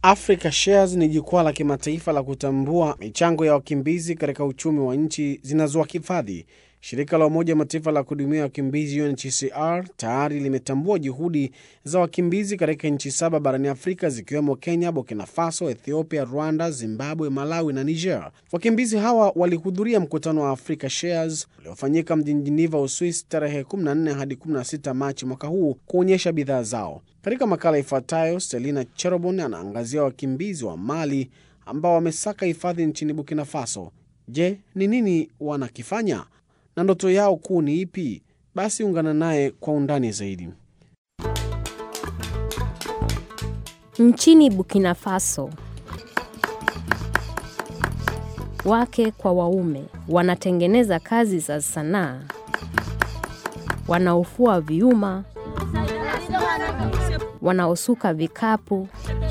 Africa Shares ni jukwaa la kimataifa la kutambua michango ya wakimbizi katika uchumi wa nchi zinazowahifadhi. Shirika la Umoja wa Mataifa la kuhudumia wakimbizi UNHCR tayari limetambua juhudi za wakimbizi katika nchi saba barani Afrika zikiwemo Kenya, Burkina Faso, Ethiopia, Rwanda, Zimbabwe, Malawi na Niger. Wakimbizi hawa walihudhuria mkutano wa Africa Shares uliofanyika mjini Geneva, Uswisi tarehe 14 hadi 16 Machi mwaka huu kuonyesha bidhaa zao. Katika makala ifuatayo, Selina Cherobon anaangazia wakimbizi wa Mali ambao wamesaka hifadhi nchini Burkina Faso. Je, ni nini wanakifanya na ndoto yao kuu ni ipi? Basi ungana naye kwa undani zaidi. Nchini Burkina Faso, wake kwa waume wanatengeneza kazi za sanaa, wanaofua vyuma, wanaosuka vikapu.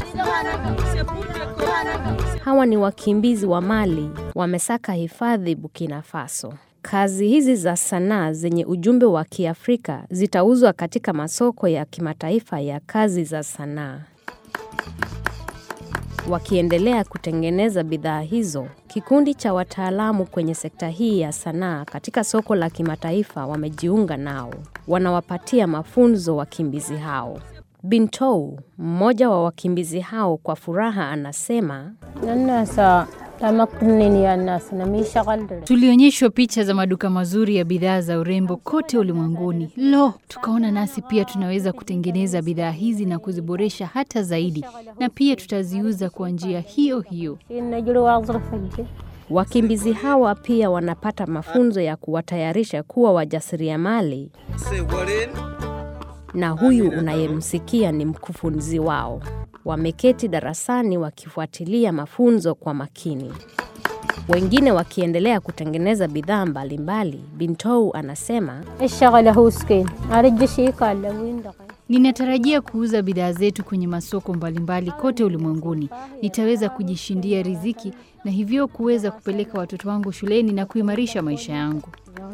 Hawa ni wakimbizi wa Mali, wamesaka hifadhi Burkina Faso. Kazi hizi za sanaa zenye ujumbe wa Kiafrika zitauzwa katika masoko ya kimataifa ya kazi za sanaa. Wakiendelea kutengeneza bidhaa hizo, kikundi cha wataalamu kwenye sekta hii ya sanaa katika soko la kimataifa wamejiunga nao. Wanawapatia mafunzo wakimbizi hao. Bintou, mmoja wa wakimbizi hao, kwa furaha anasema Tulionyeshwa picha za maduka mazuri ya bidhaa za urembo kote ulimwenguni. Lo, tukaona nasi pia tunaweza kutengeneza bidhaa hizi na kuziboresha hata zaidi, na pia tutaziuza kwa njia hiyo hiyo. Wakimbizi hawa pia wanapata mafunzo ya kuwatayarisha kuwa wajasiriamali, na huyu unayemsikia ni mkufunzi wao. Wameketi darasani wakifuatilia mafunzo kwa makini, wengine wakiendelea kutengeneza bidhaa mbalimbali. Bintou anasema Ninatarajia kuuza bidhaa zetu kwenye masoko mbalimbali kote ulimwenguni. Nitaweza kujishindia riziki na hivyo kuweza kupeleka watoto wangu shuleni na kuimarisha maisha yangu.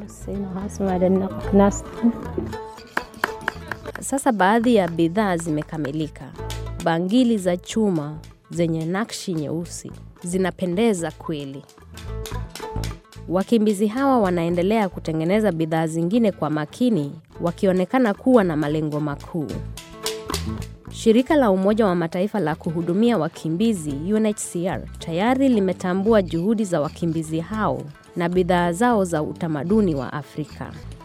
Sasa baadhi ya bidhaa zimekamilika. Bangili za chuma zenye nakshi nyeusi zinapendeza kweli. Wakimbizi hawa wanaendelea kutengeneza bidhaa zingine kwa makini, wakionekana kuwa na malengo makuu. Shirika la Umoja wa Mataifa la kuhudumia wakimbizi UNHCR tayari limetambua juhudi za wakimbizi hao na bidhaa zao za utamaduni wa Afrika.